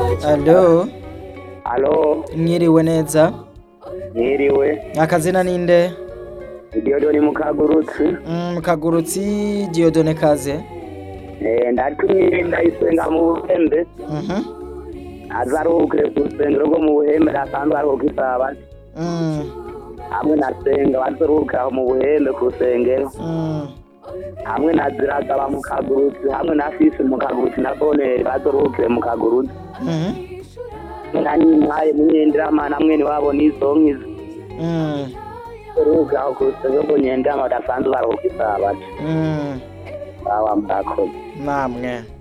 Alo, Alo, mwiriwe neza. mwiriwe. Akazina ninde? Diodoni Mukagurutsi. Mm, Kagurutsi Diodone Kaze. Eh, ndatumye ndayisenga mu Buhembe. Mhm. Azaruhukire ku rusengero rwo mu Buhembe asanzwe aruhuka isabato. Mm. Hamwe na Senga bazoruhukira aho mu Buhembe ku rusengero. Mm. Hamwe na Ziragaba mu Kagurutsi, hamwe na Fisi mu Kagurutsi na Boneri bazoruhukire mu Kagurutsi. Mhm. Na Nyimpaye Munyendiramana hamwe niwabo n'izonkizi. Mm. Bazoruhukira aho ku rusengero rwo Nyendiramana badasanzwe baruhuka isabato. Mm. Bawa murakoze. Namwe.